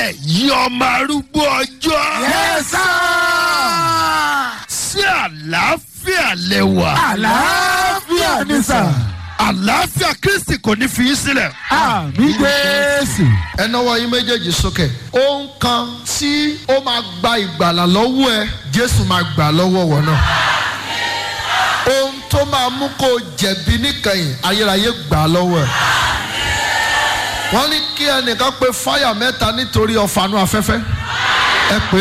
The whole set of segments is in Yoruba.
ẹ̀yin ọmọ arúgbó ọjọ́. Yes, sir. sí àlàáfíà lẹ́wà. Àlàáfíà ni sà. àlàáfíà kristi kò ní fi í sílẹ̀. Àmì Jésù. ẹ náwó yín méjèèjì sókè. ohun kan tí ó máa gba ìgbàlà lọ́wọ́ ẹ jésù máa gbà lọ́wọ́ wọ̀ náà. ohun tó máa mú kó o jẹ̀bi níkẹyìn ayérayé gbà á lọ́wọ́ ẹ. wọ́n ní kí ẹnìkan pe fáyà mẹ́ta nítorí ọ̀fàànú afẹ́fẹ́. ẹ pé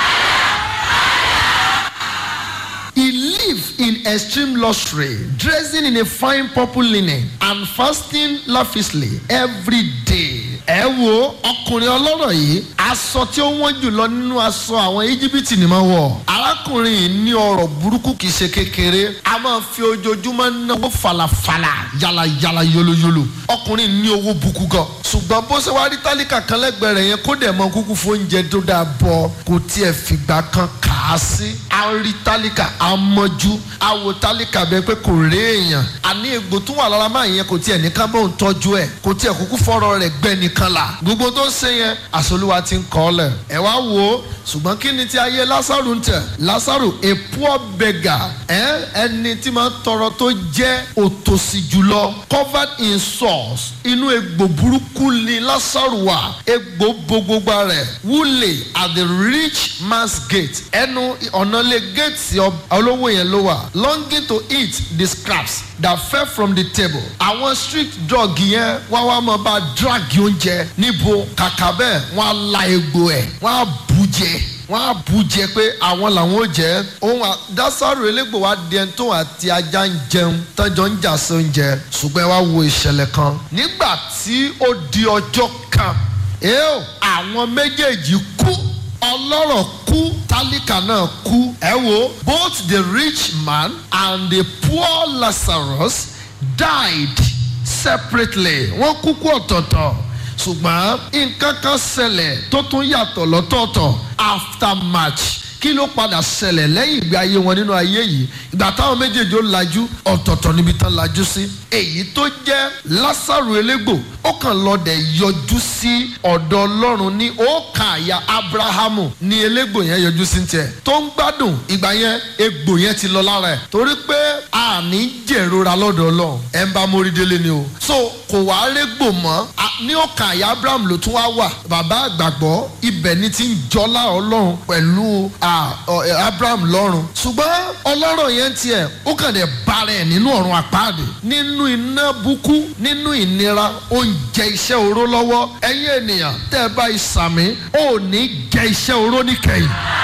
He lived in extreme luxury, dressing in a fine purple linen and fasting lavishly every day. Ẹ wo ọkùnrin ọlọ́rọ̀ yìí, aṣọ tí ó wọ́n jùlọ nínú aṣọ àwọn íjíbítì ni máa wọ̀. Arákùnrin yìí ní ọrọ̀ burúkú kìí ṣe kékeré. A máa fi ojoojúmọ́ náwó falafala, yalayala, yolóyolo. Ọkùnrin ní owó buku gan. Ṣùgbọ́n bó ṣe wá rí tálíkà kan lẹ́gbẹ̀ẹ́ rẹ̀ yẹn kó dẹ̀ mọ kúkú fún oúnjẹ tó dáa bọ̀ kò tiẹ̀ fìgbà kan kà á sí. A rí tálíkà amọ́jú awo tálíkà bẹ́ẹ̀ pé kò rí èèyàn àní egbò tó wà lára máa yẹn kò tiẹ̀ ní ká bóun tọ́jú ẹ̀ kò tiẹ̀ kúkú fọ́rọ̀ rẹ̀ gbẹ́ nìkan là gbogbo tó ń ṣe yẹn àsolúwa ti ń kọ́ lẹ̀ ẹ wá wò ó ṣùgbọ́n kí ni ti ayé lásàrò ń tẹ̀ lásàrò a poor beggar ẹ ẹni tí máa ń tọrọ tó jẹ́ òtòṣì jùlọ covered in sores inú egbò burúkú ni lásàrò wà egbò bo gbogbo rẹ̀ wúlè at the rich man's gate ẹnu ọ̀nà lè gate olówó yẹn ló wà longing to eat the scraps that fell from the table àwọn street drug yẹn wá wá mọ bá drag oúnjẹ níbo kàkà bẹ́ẹ̀ wọ́n á la egbò ẹ̀ wọ́n á bù jẹ wọ́n á bù jẹ pé àwọn làwọn ò jẹ́ ohun dásàrò elégbò wa di ẹni tó àti ajá ń jẹun tọ́jọ́ ń jà sí oúnjẹ ṣùgbọ́n ẹ wá wo ìṣẹ̀lẹ̀ kan nígbà tí ó di ọjọ́ kan ẹ́ẹ́ àwọn méjèèjì kú ọlọ́rọ̀ kú tálíkà náà kú ẹ wo both the rich man and the poor lazarus died separately wọ́n kú kú ọ̀tọ̀ọ̀tọ̀ ṣùgbọ́n nǹkan kan ṣẹlẹ̀ tó tún yàtọ̀ lọ́tọ̀ọ̀tọ̀ after match kí ló padà ṣẹlẹ̀ lẹ́yìn ìgbé ayé wọn nínú ayé yìí ìgbà táwọn méjèèjì ó lajú ọ̀tọ̀ọ̀tọ̀ níbi tán lajú sí èyí tó jẹ́ lásàrò elégbò ó kàn lọ́dẹ̀ yọjú sí ọ̀dọ̀ ọlọ́run ní òòkà àyà abrahamu ní elégbò yẹn yọjú sí tiẹ̀ tó ń gbádùn ìgbà yẹn egbò yẹn ti lọ lára ẹ̀ torí pé àní jẹ̀rora lọ́dọ̀ ọlọ́run ẹ̀ ń bá mórí délé ni o so kò wá régbò mọ́ ní òòkà àyà abrahamu ló tún wá wà bàbá àgbàgbọ́ ibẹ̀ ni ti ń jọlá ọlọ́run pẹ̀lú abraham lọ́run ṣùgbọ́n ọlọ́rọ̀ yẹn tiẹ̀ ó kàn dé bára ẹ̀ nínú ọ̀run àpáàdé nínú iná búkú nínú ìnira ó ń jẹ iṣẹ́ oró lọ́wọ́ ẹ̀yin ènìyàn tẹ́ ẹ bá ìsàmì ó ní jẹ iṣẹ́ oró níkẹyìn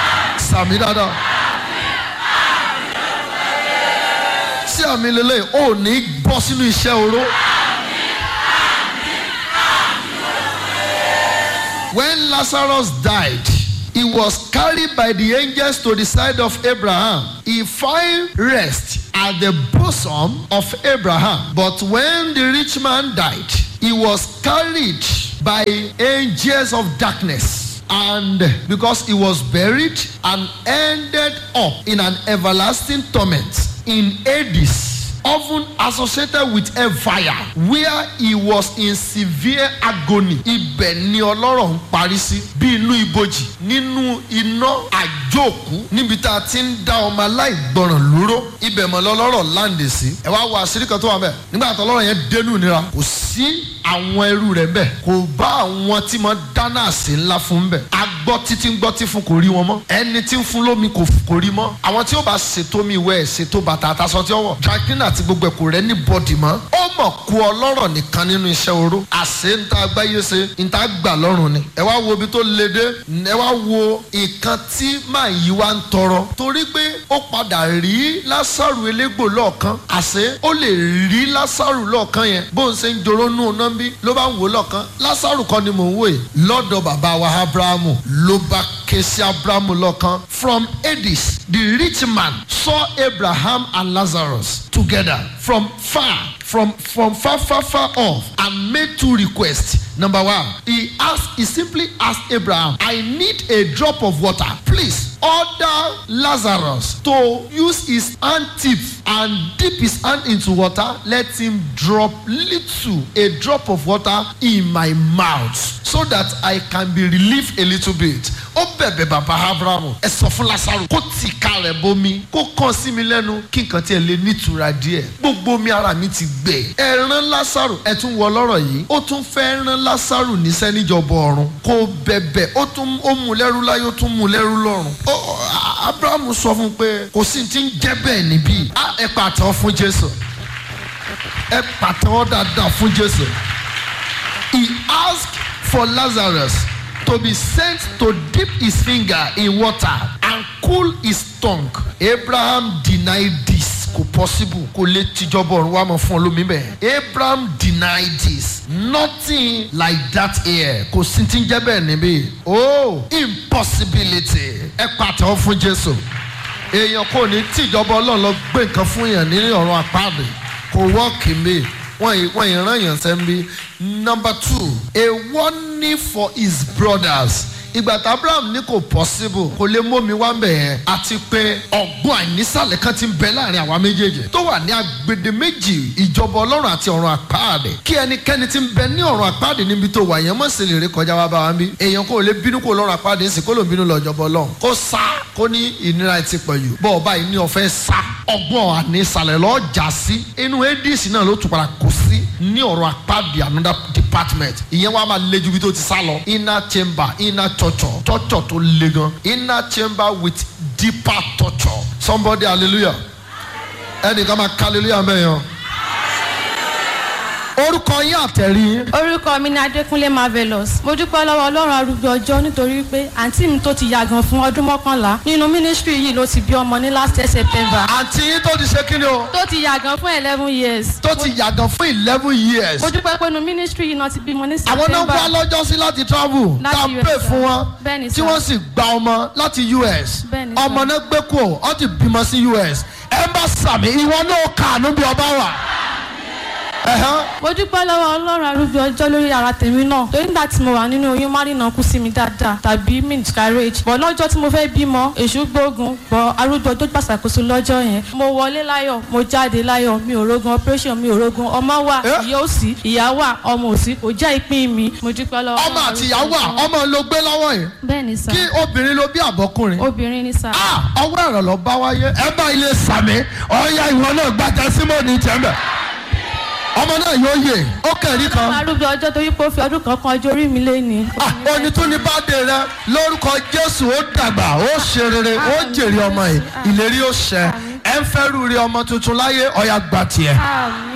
sàmì dáadáa. sí àmì lélẹ̀ ó ní bọ́ sínú iṣẹ́ oró. When Lazarus died, he was carried by the angels to the side of Abraham. He found rest at the bosom of Abraham. But when the rich man died, he was carried by angels of darkness. And because he was buried and ended up in an everlasting torment in Hades often associated with a fire where he was in severe agony. ibẹ̀ ni ọlọ́rọ̀ ń parí sí bí inú ibojì nínú iná àjóòkú níbi tá a ti ń dá ọmọ aláìgbọràn lóró ibẹ̀ mọ̀ lọ́lọ́rọ̀ láǹdè sí. ẹ wá wo àṣírí kan tó wà bẹ́ẹ̀ nígbà tó ọlọ́rọ̀ yẹn dénú nira kò sí àwọn ẹrú rẹ̀ bẹ́ẹ̀ kò bá àwọn tí mo dáná àsè ńlá fún bẹ́ẹ̀ agbọ́ títí ń gbọ́ tí fún kò rí wọn mọ́ ẹni tí ń fún lómi kò rí mọ́ àwọn tí ó bá ṣètò mi wẹ̀ ṣètò bàtà àtàṣọ tí ó wọ̀ drakina àti gbogbo ẹ̀kọ́ rẹ̀ ní bọ́dì mọ́ ó mọ̀ kú ọlọ́rọ̀ nìkan nínú iṣẹ́ oró àṣẹ ń ta agbáyé ṣe ń ta gbà lọ́rùn ni ẹ wá wo ibi tó le dé ẹ wá wo nǹkan tí màá yí wá ń tọrọ torí pé ó padà rí lásàrù elégbò lọ́ọ̀kan àṣẹ ó lè rí lásàrù lọ́ọ̀kan yẹn bó ń ṣe ń joró nù náà bí ló bá ń wò lọ́ọ̀kan lásàrù kan ni mò ń wò yìí lọ́dọ̀ bàbá wa abrahamu ló bá ké sí abrahamu lọ́ọ̀kan from hades the rich man saw abraham and lazarus together from far from from far far far off and made two requests number one he asked he simply asked abraham i need a drop of water please order lazarus to use his hand tip and dip his hand into water let him drop little a drop of water in my mouth so that I can be relieved a little bit ó bẹ̀bẹ̀ bàbá abrahamu ẹ sọ fún lásàrò kó tì ká rẹ̀ bomi kó kàn sí mi lẹ́nu kí nǹkan tiẹ̀ lè nítura díẹ̀ gbogbo omi ara mi ti gbẹ ẹ rán lásàrò ẹ tún wọ lọ́rọ̀ yìí ó tún fẹ́ rán lásàrò níṣẹ́ níjọba ọ̀run kó bẹ̀bẹ̀ ó tún ó mú lẹ́rú láyé ó tún mú lẹ́rú lọ́run ó abrahamu sọ fún pé kò sí ti ń jẹ́ bẹ́ẹ̀ níbí ẹ pàtẹ́wọ́ fún jésù ẹ pàtẹ́wọ́ dáadáa fún jésù he asked for lazarus to be sent to dip his finger in water and cool his tongue. Abraham denied this. Kò possible kò lè tìjọba ọ̀run wá mọ̀ fún olómi bẹ́ẹ̀. Abraham denied this. Nothing like that here. Kò sí ti ń jẹ́ bẹ́ẹ̀ níbí. Oh impossibility. Ẹ pàtẹ́wọ́ fún Jésù. Èèyàn kò ní tìjọba ọlọ́run lọ gbé nǹkan fún yàn ní ọ̀run àpáàdé. Kò wọ́ọ̀kì mi wọ́n wọ́n ìran yàn sẹ́ńbí. number two a warning for his brothers ìgbà tí abraham ní kò possible kò lè mú mi wá ń bẹ̀ yẹn àti pé ọ̀gbọ́n àìnísàlẹ̀ kan ti ń bẹ láàrin àwa méjèèjì tó wà ní agbede méjì ìjọba ọlọ́run àti ọ̀run àpáàdé kí ẹnikẹ́ni ti ń bẹ ní ọ̀run àpáàdé níbi tó wà yẹn mọ̀ sí lè rí kọjá wá bá wa ń bí èèyàn kò lè bínú kó lọ́run àpáàdé ń sìn kó ló ń bínú lọ ìjọba ọlọ́run kó sá kó ní ìnira ti pẹ̀lú bọ́ ọba yìí ní ọ̀fẹ́ sá ọgbọ́n ànísàlẹ̀ lọ́ọ́ jà sí inú adc náà ló tún padà kó sí ní ọ̀run àpáàdé another department ìyẹn wàá máa le ju bí tó ti sá lọ inner chamber inner torture torture tó le gan inner chamber with deeper torture somebody hallelujah ẹnìkan máa ka hallelujah mẹ́yàn orúkọ yín àtẹ̀rí orúkọ mi ni adékúnlé marvelous mo dúpẹ́ lọ́wọ́ ọlọ́run arúgbó ọjọ́ nítorí pé àǹtí mi tó ti yàgàn fún ọdún mọ́kànlá nínú mínísítírì yìí ló ti bí ọmọ ní last year september àǹtí yín tó ti ṣe kí ni o tó ti yàgàn fún eleven years tó ti yàgàn fún eleven years mo dúpẹ́ pé nínú mínísítírì yìí náà ti bímọ ní àwọn náà september wá lọ́jọ́ sí láti travel Láti tá a US, pè fún wọn Bẹ́ẹ̀ni, tí sir. wọ́n sì gba ọmọ láti us Bẹ́ẹ̀ni, sir. ọmọ náà gbé kú ọ ti bímọ sí us ẹ bá sàmì ìwọ náà kàánú bí ọba wà. Ẹ̀hán. mo dúpẹ́ lọ́wọ́ ọlọ́run arúgbó ọjọ́ lórí ara tèmi náà torí nígbà tí mo wà nínú oyún márìnà kú sí mi dáadáa tàbí miscarriage bọ̀ lọ́jọ́ tí mo fẹ́ bímọ èṣù gbógun bọ̀ arúgbó ọjọ́ gbàsàkóso lọ́jọ́ yẹn mo wọlé láyọ̀ mo jáde láyọ̀ mi ò rogun operation mi ò rogun ọmọ wà Eh? ìyá òsì ìyá wà ọmọ òsì kò jẹ́ ìpín mi mo dúpẹ́ lọ́wọ́ ọmọ Ọlọ́run àti ìyàwó arúgbó ọjọ́. ọmọ ló gbé lọ́wọ́ yìí bẹ́ẹ̀ ni sà kí obìnrin ló bí àbọ̀kùnrin. obìnrin ni sà Ah, ọwọ́ ẹ̀rọ lọ bá wáyé ẹ bá ilé sàmì ọ̀ya ìwọ náà gbàtà símọ́ọ̀nì tẹ́mbẹ̀ ọmọ náà yóò yè ó kẹ̀rí kan. arúgbó ọjọ́ torí pé ó fi ọdún kan kan ọjọ́ orí mi lé ní. Ah, oní tún ní báde rẹ lórúkọ jésù ó dàgbà ó ṣe rere ó jèrè ọmọ yìí ìlérí ó ṣẹ ẹ ń fẹ́ rú rí ọmọ tuntun láyé ọ̀ya gbà tiẹ̀ àmì